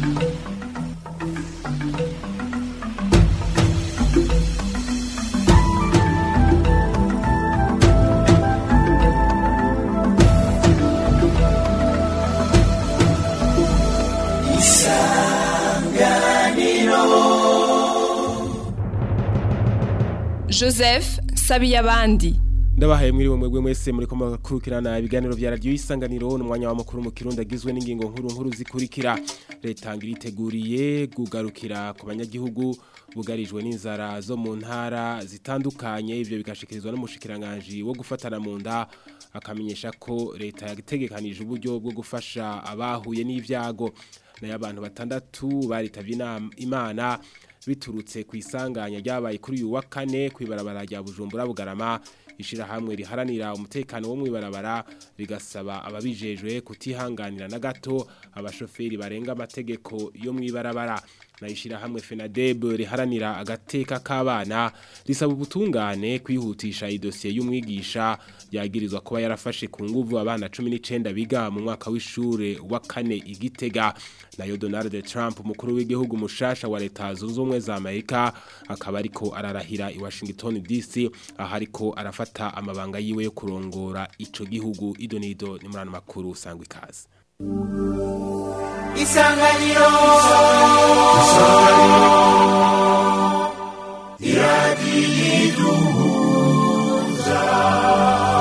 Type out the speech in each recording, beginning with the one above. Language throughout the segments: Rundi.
joseph sabiye abandi ndabahaye mwiriwe mwebwe mwese muri kumakurikirana ibiganiro vya radio isanganiro n'umwanya wa makuru mu kirundo agizwe n'ingingo nkuru nkuru zikurikira leta ngiriteguriye gugarukira ku banyagihugu bugarijwe n'inzara zo mu ntara zitandukanye ivyo bigashikirizwa n'umushikiranganje wo gufatana mu nda akamenyesha ko leta yategekanije uburyo bwo gufasha abahuye n'ivyago nayo abantu batandatu baritavye imana biturutse ku isanganya ryabaye kuri uyu wa kane kwibarabara rya Bujumbura Bugarama ishirahamwe riharanira umutekano wo mwibarabara rigasaba ababijejwe kutihanganira na gato abashoferi barenga amategeko yo mwibarabara na ishirahamwe FENADEB riharanira agateka k'abana risaba ubutungane kwihutisha idosiye y'umwigisha yagirizwa kuba yarafashe ku nguvu abana 19 biga mu mwaka w'ishure wa kane igitega nayo Donald Trump umukuru w'igihugu mushasha wa leta zunze ubumwe za Amerika akaba ariko ararahira i Washington DC aho ariko arafata amabanga yiwe yo kurongora ico gihugu idonido ni murano makuru sangwa ikaze isanganiro iradiyiduhuza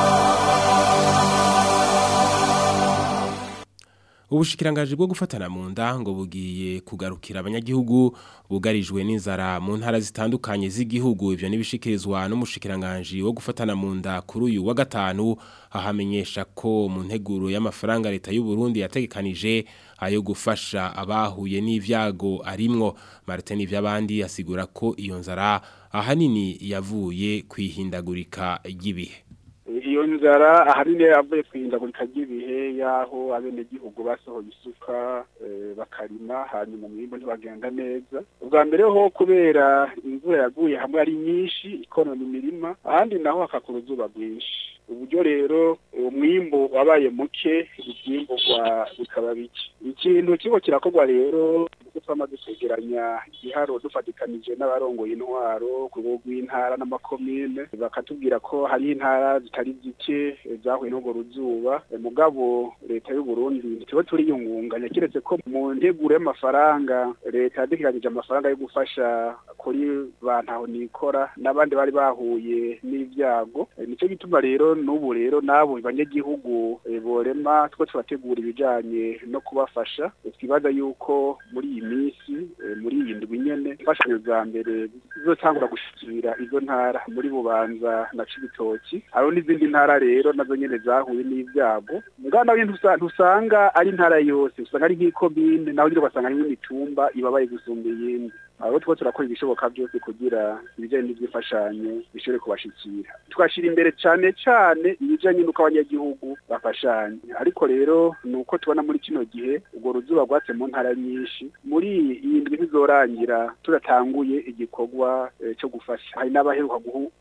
Ubushikirangaje bwo gufatana mu nda ngo bugiye kugarukira abanyagihugu bugarijwe n'inzara mu ntara zitandukanye z'igihugu ivyo nibishikirizwa n'umushikiranganje wo gufatana mu nda kuri uyu wa gatanu ahamenyesha ko mu nteguro y'amafaranga leta y'u Burundi yategekanije ayo gufasha abahuye n'ivyago arimwo Martin ivy'abandi asigura ko iyo nzara ahanini yavuye kwihindagurika ry'ibihe iyo nzara ahanini yavuye kwihindagurika ry'ibihe y'aho abenegihugu basohoye isuka bakarima hanyuma umwimbo ntibagenda neza ubwa mbere ho kubera imvura yaguye hamwe ari nyinshi ikonona imirima ahandi naho hakakura uzuba rwinshi uburyo rero umwimbo wabaye muke ibyimburwa bikaba bike ikintu kigo kirakorwa rero kuko twamaze kwegeranya igiharo dufatikanije n'abarongoye intwaro ku rwego rw'intara n'amakomine bakatubwira ko hari intara zitari zike zahuye n'urwo ruzuba mugabo leta y'u Burundi ntituba turiyungunganya kiretse ko mu nteguro y'amafaranga leta yadukiranije amafaranga yo gufasha kuri bantaho nikora n'abandi bari bahuye n'ibyago nicyo gituma rero n'ubu rero n'abo banyagihugu borema two turategura ibijanye no kubafasha twibaza yuko muri iyi minsi muri iyi ndwi nyene imfashanyo za mbere zizotangura gushikira izo ntara muri bubanza na cibitoki hariho n'izindi ntara rero nazo nyene zahuye n'ibyago ngana ntusanga ari intara yose usanga ari nk'ikomine naho nyine ugasanga harimo imitumba ibabaye gusumba iyindi aho two turakora ibishoboka byose kugira ibijyanye n'iby'imfashanyo bishobore kubashikira tugashyira imbere cyane cyane ibijyanye n'uko abanyagihugu bafashanya ariko rero ni uko tubona muri kino gihe urwo ruzuba rwatse mu ntara nyinshi muri iyi ndwi ntizorangira turatanguye igikorwa cyo gufasha hari n'abaheruka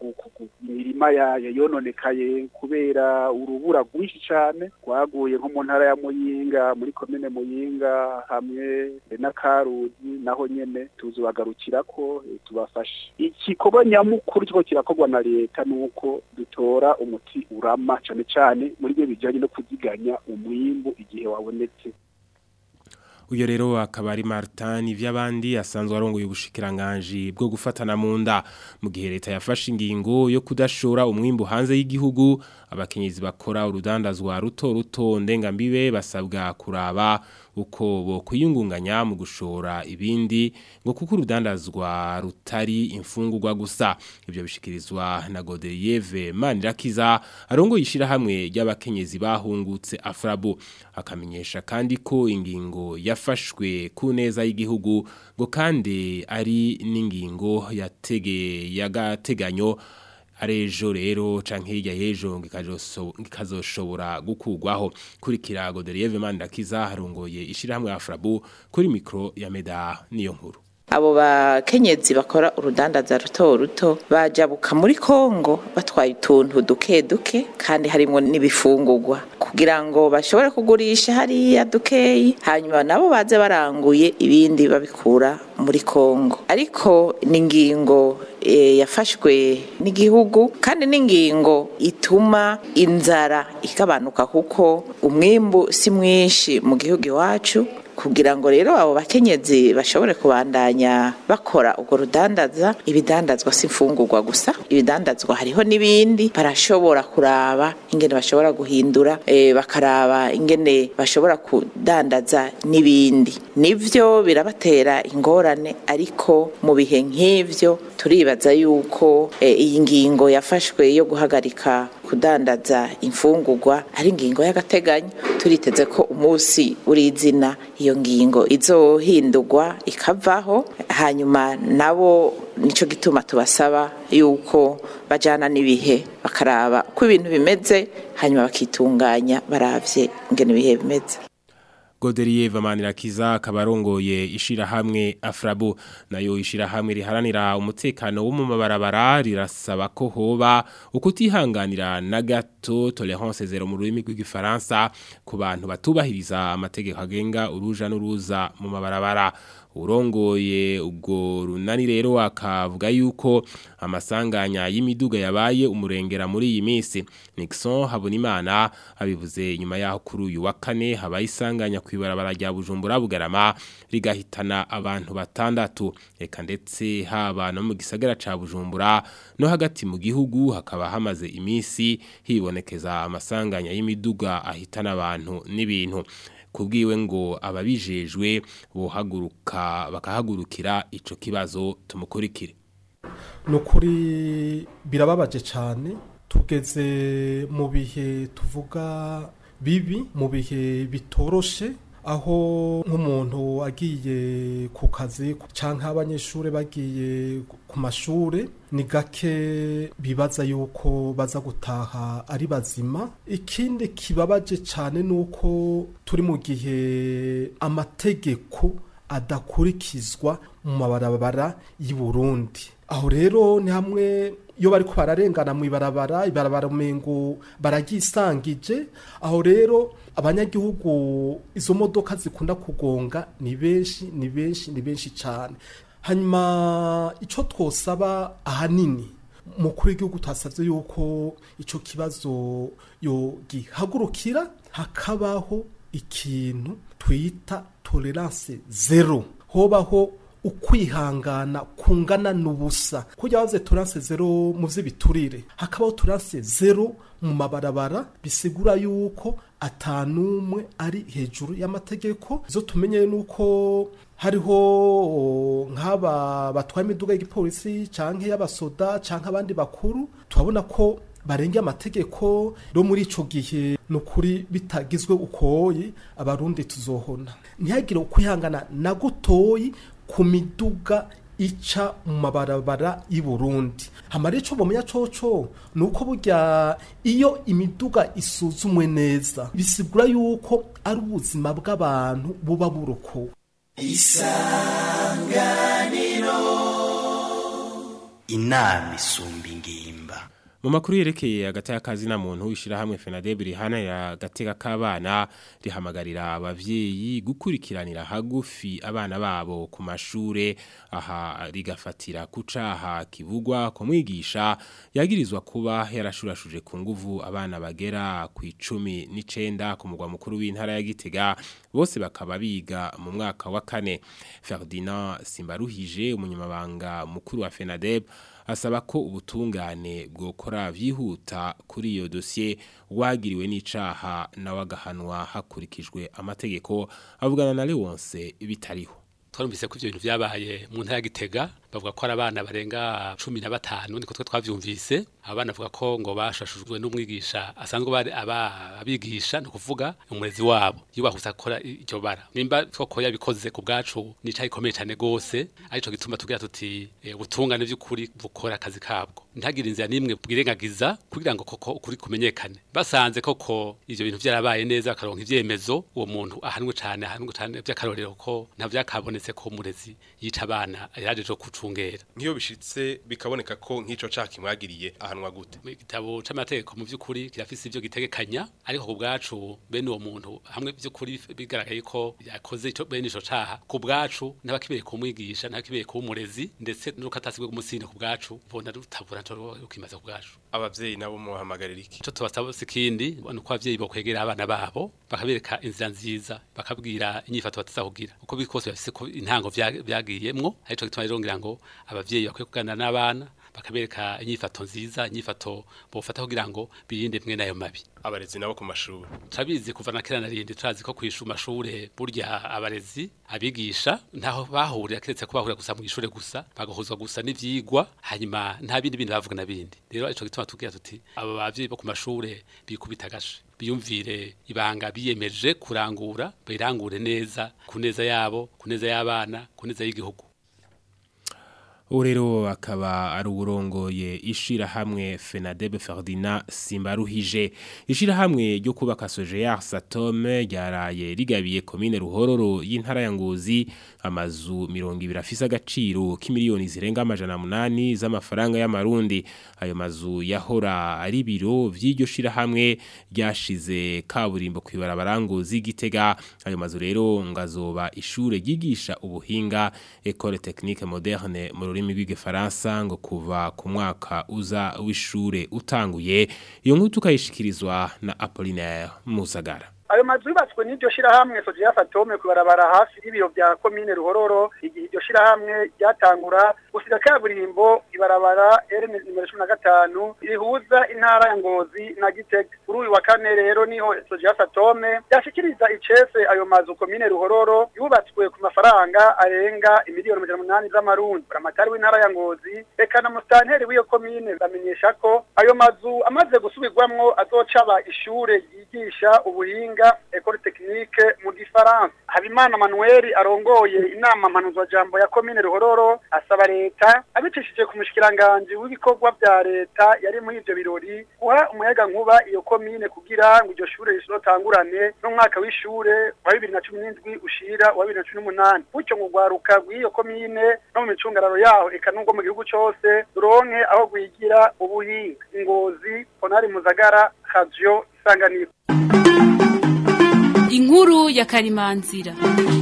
imirima yononekaye kubera urubura rwinshi cyane rwaguye nko mu ntara ya muyinga muri komine muyinga hamwe na karuzi naho nyene tuzobagarukira ko tubafashe igikorwa nyamukuru kiko kirakorwa na leta nuko dutora umuti urama cyane cyane muri byo bijyanye no kuziganya umwimbu igihe wabonetse uyo rero akaba ari Martin ivy'abandi asanzwe arongoye ubushikiranganje bwo gufatana mu nda mu gihe leta yafashe ingingo yo kudashora umwimbu hanze y'igihugu abakenyezi bakora urudandazwa ruto ruto ndengambibe basabwa kuraba uko bo kwiyungunganya mu gushora ibindi ngo kuko urudandazwa rutari imfungurwa gusa ibyo bishikirizwa na Godeyeve Manirakiza arongo yishira hamwe ry'abakenyezi bahungutse Afrabu akamenyesha kandi ko ingingo yafashwe ku neza y'igihugu ngo kandi ari n'ingingo yatege yagateganyo arejo rero canke hirya yejo ngikazoshobora gukugwaho kuri kirago Godelieve Manirakiza harongoye ishirahamwe Afrabu kuri mikro ya Meda niyo nkuru abo bakenyezi bakora urudandaza ruto ruto bajabuka muri Kongo batwaye utuntu duke duke kandi harimo n'ibifungurwa ku kugira ngo bashobore kugurisha hariya dukeyi hanyuma nabo baze baranguye ibindi babikura muri Kongo ariko ni ingingo e, yafashwe n'igihugu kandi n'ingingo ituma inzara igabanuka kuko umwimbu si mwinshi mu gihugu iwacu kugira ngo rero abo bakenyezi bashobore kubandanya bakora urwo rudandaza ibidandazwa si imfungurwa gusa ibidandazwa hariho n'ibindi barashobora kuraba ingene bashobora guhindura e, bakaraba ingene bashobora kudandaza n'ibindi nivyo birabatera ingorane ariko mu bihe nk'ivyo turibaza yuko e, iyi ngingo yafashwe yo guhagarika kudandaza imfungurwa ari ingingo y'agateganyo turiteze ko umunsi urizina iyo ngingo izohindurwa ikavaho hanyuma nabo nico gituma tubasaba yuko bajana n'ibihe bakaraba uko ibintu bimeze hanyuma bakitunganya baravye ingene ibihe bimeze Godelier Vamanirakiza kabarongoye ishirahamwe Afrabo nayo ishirahamwe riharanira umutekano wo mu mabarabara rirasaba ko hoba ukutihanganira na gato tolerance zero mu rurimi rw'igifaransa ku bantu batubahiriza amategeko agenga uruja n'uruza mu mabarabara urongoye ubwo runani rero akavuga yuko amasanganya y'imiduga yabaye umurengera muri iyi minsi Nixon Habonimana abivuze nyuma yaho kuri uyu wa kane habaye isanganya kwibarabara rya Bujumbura Bugarama rigahitana abantu batandatu eka ndetse haba no mu gisagara ca Bujumbura no hagati mu gihugu hakaba hamaze iminsi hibonekeza amasanganya y'imiduga ahitana abantu n'ibintu kubwiwe ngo ababijejwe bohaguruka bakahagurukira ico kibazo tumukurikire nukuri birababaje cyane tugeze mu bihe tuvuga bibi mu bihe bitoroshe aho nk'umuntu agiye ku kazi cyangwa abanyeshuri bagiye ku mashuri ni gake bibaza yuko baza gutaha ari bazima ikindi kibabaje cyane ni uko turi mu gihe amategeko adakurikizwa mu mabarabara y'i Burundi aho rero ni hamwe iyo bari ko bararengana mu ibarabara ibarabara umengo baragisangije aho rero abanyagihugu izo modoka zikunda kugonga ni benshi ni benshi ni benshi cyane hanyuma icyo twosaba ahanini mukuru w'igihugu twasabye yuko icyo kibazo gihagurukira hakabaho ikintu twita tolerance zero hobaho ukwihangana kungana n'ubusa kujya baze turanse zero mu by'ibiturire hakabaho turanse zero mu mabarabara bisigura yuko atanumwe ari hejuru y'amategeko zo tumenye nuko hariho nk'aba batwaye imiduga y'igipolisi cyangwa y'abasoda cyangwa abandi bakuru turabona ko barenge amategeko no muri ico gihe nukuri bitagizwe ukoyi abarundi tuzohona ntihagire ukwihangana na gutoyi ku miduga ica mu mabarabara y'i Burundi hamara ico bomenya coco nuko burya iyo imiduga isuzumwe neza bisigura yuko ari ubuzima bw'abantu buba burokowe isanganiro inama isumba ingimba mu makuru yerekeye hagati y'akazi na muntu ishyirahamwe FENADEB rihanira agateka k'abana rihamagarira abavyeyi gukurikiranira hagufi abana babo ku mashure aha rigafatira ku caha kivugwa ko mwigisha yagirizwa kuba yarashurashuje ku nguvu abana bagera ku icumi n'icenda ku mugwa mukuru w'intara ya Gitega bose bakaba biga mu mwaka wa kane Ferdinand Simbaruhije umunyamabanga mukuru wa FENADEB asaba ko ubutungane bwokora vyihuta kuri iyo dossier wagiriwe n'icaha nawe agahanwa hakurikijwe amategeko avugana na Leonce bitariho twarumvise ko ivyo bintu vyabaye mu ntara ya Gitega bavuga ko ari abana barenga cumi na batanu niko twe twavyumvise abana bavuga ko ngo bashashujwe n'umwigisha asanzwe bari abigisha no kuvuga umurezi wabo iyo bahuse akora iryo bara nimba koko yabikoze ku bwacu ni icaha gikomeye cyane gose arico gituma tugira tuti ubutungane by'ukuri bukora akazi kabwo ntagire inzira nimwe bwirengagiza kugira ngo koko ukuri kumenyekane basanze koko ivyo bintu vyarabaye neza bakaronka ivyemezo uwo muntu ahanwe cyane ahanwe cyane by'akarorero ko nta vyakabonetse keretse ko umurezi yica abana yaje jo kucungera nk'iyo bishitse bikaboneka ko nk'ico caha kimwagiriye ahanwa gute mu gitabo c'amategeko mu vy'ukuri kirafise ivyo gitegekanya ariko ku bwacu bene uwo muntu hamwe vy'ukuri bigaragaye ko yakoze ico bene ico caha ku bwacu n'abakibereye kumwigisha n'abakibereye kuba umurezi ndetse n'uko atasigwe kumusinde ku bwacu bona rutabura nco ukimaze ku bwacu abavyeyi nabo muhamagarira iki ico tubasaba sikindi ni uko abavyeyi bokwegera abana babo bakabereka inzira nziza bakabwira inyifato batazakugira uko biri kose bafise ko intango vya- vyagiyemwo arico gituma rero ngira ngo abavyeyi bakwiye kuganira n'abana bakabereka inyifato nziza inyifato bofata kugira ngo birinde mwe nayo mabi abarezi nabo ku mashuri turabizi kuva na kera narindi turazi ko kwishu mashure burya abarezi abigisha ntaho bahurira keretse ko bahurira gusa mu ishure gusa bagahuzwa gusa n'ivyigwa hanyuma nta bindi bindi bavuga na bindi rero ico gituma tubwira tuti abo bavyeyi bo ku mashure bikubita agashe biyumvire ibanga biyemeje kurangura bayirangure neza ku neza yabo ku neza y'abana ku neza y'igihugu Urero akaba ari uburongoye ishirahamwe Fenadebe Ferdinand Simbaruhije ishirahamwe ryo kubaka Sojear Satome ryaraye rigabiye komine Ruhororo y'intara ya Ngozi amazu 200 afise agaciro k'imiliyoni zirenga amajana munani z'amafaranga y'amarundi ayo mazu yahora ari biro vy'iryo shirahamwe ryashize kaburimbo kwibarabara Ngozi Gitega ayo mazu rero ngazoba ishure ryigisha ubuhinga École Technique Moderne mu rurimi rw'igifaransa ngo kuva ku mwaka uza w'ishure utanguye iyo nkuru tukayishikirizwa na Apollinaire Musagara ayo mazu yubatswe n'iryo shirahamwe Sojiya Fatome kubarabara hafi y'ibiro bya komine Ruhororo igihe iryo shirahamwe ryatangura gusiga kaburimbo ibarabara R nimero 15 rihuza intara ya Ngozi na Gitega kuri uyu wa kane rero niho Sojiya Fatome yashikiriza icese ayo mazu komine Ruhororo yubatswe ku mafaranga arenga imiliyoni 800 z'amarundi buramatari w'intara ya Ngozi eka na mustanteri w'iyo komine bamenyesha ko ayo mazu amaze gusubirwamwo azocaba ishure ryigisha ubuhinga Ecole Technique mu gifaransa Habimana Manuel arongoye inama mpanuzwa jambo ya komine Ruhororo asaba leta abicishije ku mushikiranganje w'ibikorwa bya leta yari muri ivyo birori guha umuyaga nkuba iyo komine kugira ngo iryo shure risotangurane n'umwaka w'ishure wa 2017 ushira wa 2018 bucyo ngo gwaruka rw'iyo komine no mu micungararo yaho eka nubwo mu gihugu cose ruronke aho gwigira ubuhinga ngozi Honari Muzagara Radio Isanganiro inkuru ya karimanzira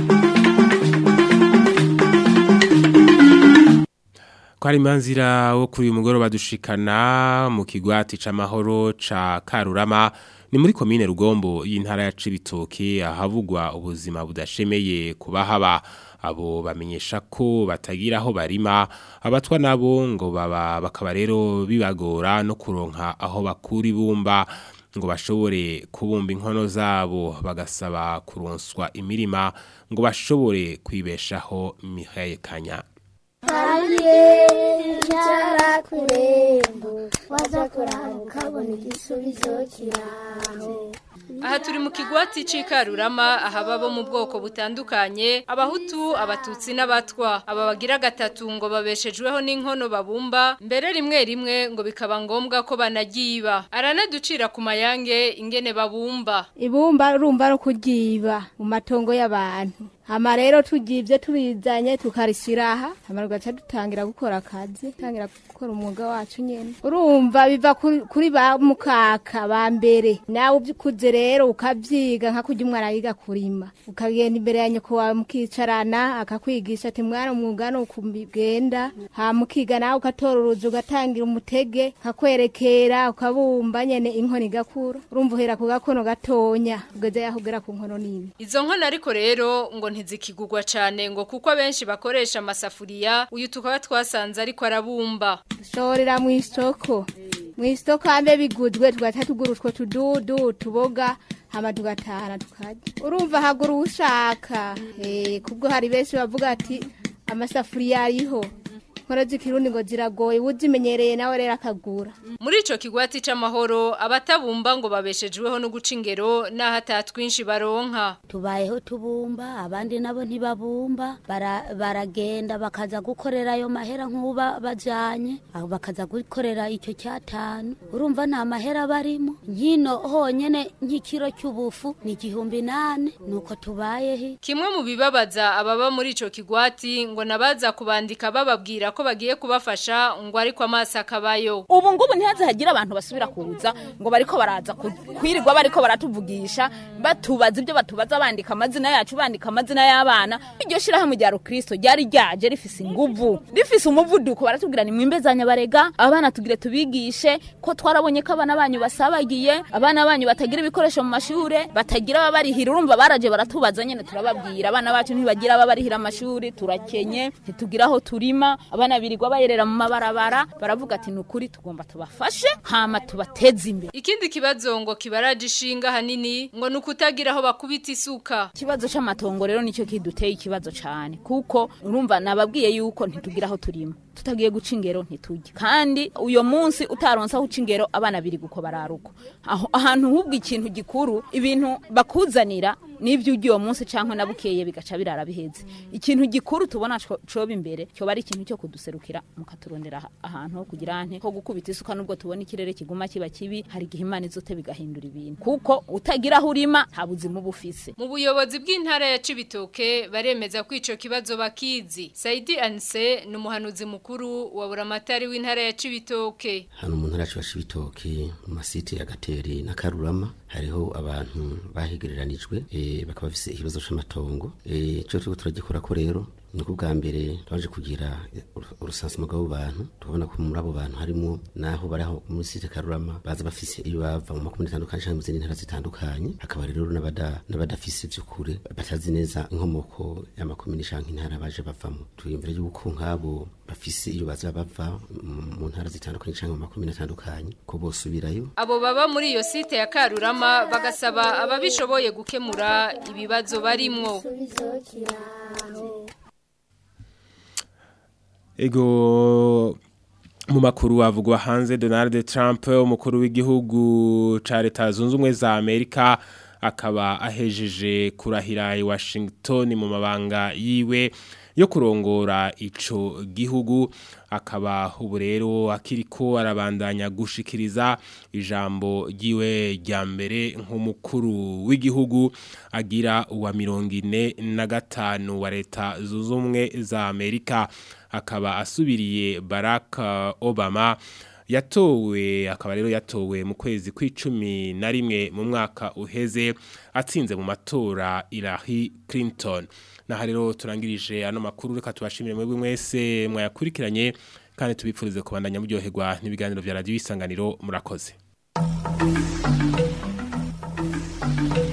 Kwari manzira wo kuri uyu mugoroba dushikana mu kigwati c'amahoro ca Karurama ni muri komine Rugombo y'intara ya Cibitoke ahavugwa ubuzima budashemeye kubahaba abo bamenyesha ko batagira aho barima abatwa nabo ngo baba bakaba rero bibagora no kuronka aho bakura ibumba ngo bashobore kubumba inkono zabo bagasaba kuronswa imirima ngo bashobore kwibeshaho Mihaye Kanya Hariye icara kurembo waza kuraba ukabona igisubizo kiraho aha turi mu kigwati c'ikarurama ahaba bo mu bwoko butandukanye abahutu abatutsi n'abatwa aba bagira gatatu ngo babeshejweho n'inkono babumba mbere rimwe rimwe ngo bikaba ngombwa ko banagiba aranaducira ku mayange ingene babumba ibumba urumva no kuryiba mu matongo y'abantu hama rero tugivye tubizanye tukarishyira aha hama tugaca dutangira gukora akazi tangira gukora umwuga wacu nyene urumva biva kuri- kuri ba mukaka ba mbere nawe uvyukuze rero ukavyiga nka kurya umwana yiga kurima ukagenda imbere ya nyoko wawe mukicarana akakwigisha ati mwana umwuga no kubigenda hama ukiga nawe ugatora uruzi ugatangira umutege kakwerekera ukabumba nyene inkono igakura urumva uhera ku gakono gatonya ugeze yaho ugera ku nkono nini izo nkono ariko rero ngo ntizikigurwa cane ngo kuko abenshi bakoresha amasafuriya uyu tukaba twasanze ariko arabumba dushorera mu isoko mu isoko hambe biguzwe tugaca tugura utwo tududu tuboga hama tugatahana tukarya urumva hagura uwushaka Eh, kubwo hari benshi bavuga ati amasafuriya ariho nkora z'ikirundi ngo ziragoye uzimenyereye nawe rero akagura muri ico kigwati c'amahoro abatabumba ngo babeshejweho no guca ingero naho atatwinshi baronka tubayeho tubumba abandi nabo ntibabumba bara- baragenda bakaza gukorera ayo mahera nk'uba bajanye aho bakaza gukorera icyo cyatanu urumva nta mahera barimo nkino honyene nk'ikiro cy'ubufu ni igihumbi nane nuko tubayeho Kimwe mu bibabaza ababa muri ico kigwati ngo nabaza kubandika bababwira ko bagiye kubafasha ngo ariko amaso akabayo. ubu ngubu ntihaze hagira abantu basubira kuza ngo bariko baraza ku- kwirirwa bariko baratuvugisha batubaza ibyo batubaza bandika amazina yacu bandika amazina y'abana iryo shirahamwe rya rukristo ryari ryaje rifise inguvu rifise umuvuduko baratubwira ni mwimbezanya barega abana tugire tubigishe ko twarabonye ko abana banyu basabagiye abana banyu batagira ibikoresho mu mashure batagira ababarihira urumva baraje baratubaza nyene turababwira abana bacu ntibagira ababarihira amashuri turakenye ntitugira aho turima abana birirwa bayerera mu mabarabara baravuga ati ni ukuri tugomba tubafashe hama tubateze imbere Ikindi kibazo ngo kibaraje ishinga hanini ngo nukutagira aho bakubita isuka. ikibazo c'amatongo rero nicyo kiduteye ikibazo cane kuko urumva nababwiye yuko ntitugira aho turima tutagiye guca ingero ntitujye kandi uyo munsi utaronse aho uca ingero abana biri guko bararuko aho ahantu hubwo ikintu gikuru ibintu bakuzanira n'ibyo ugiye uwo munsi canke nabukeye bigaca birara biheze ikintu gikuru tubona co- coba imbere cyoba ari ikintu cyo kuduserukira mukaturondera aha- ahantu ho kugira nte ho gukubita isuka nubwo tubona ikirere kiguma kiba kibi hari igihe imana izote bigahindura ibintu kuko utagira aho urima nta buzima uba ufise Mu buyobozi bw'intara ya Cibitoke baremeza ko ico kibazo bakizi. Saidi Anse ni umuhanuzi mukuru wa buramatari w'intara ya Cibitoke. hano mu ntara yacu ibitoki mu masite ya gateri na karurama hariho abantu bahegereranijwe eh, bakaba bafise ikibazo c'amatongo eh, ico turiko turagikora ko rero ni uko bwa mbere twaje kugira urusansimo bw'abo bantu tukabona ko muri abo bantu harimo naho bari aho muri site karurama baza bafise iyo bava mu makomune atandukanye canke mu zindi ntara zitandukanye hakaba rero n'abada- n'abadafise vy'ukuri batazi neza inkomoko y'amakomune canke intara baje bavamo twiyumvira yuko nk'abo bafise iyo baza bava mu- mu ntara zitandukanye canke mu makomune atandukanye ko bosubirayo Abo baba muri iyo site ya Karurama bagasaba ababishoboye gukemura ibibazo barimwo. Ego mu makuru avugwa hanze Donald Trump umukuru w'igihugu ca leta zunze ubumwe za Amerika akaba ahejeje kurahira i Washington mu mabanga yiwe yo kurongora ico gihugu akaba ubu rero akiriko arabandanya gushikiriza ijambo ryiwe rya mbere nk'umukuru w'igihugu agira uwa mirongo ine na gatanu wa leta zunze ubumwe za Amerika akaba asubiriye Barack Obama yatowe akaba rero yatowe mu kwezi kw'icumi na rimwe mu mwaka uheze atsinze mu matora Hillary Clinton naha rero turangirije ano makuru reka tubashimire mwebwe mwese mwayakurikiranye kandi tubipfurize kubandanya muryoherwa n'ibiganiro vya radio isanganiro murakoze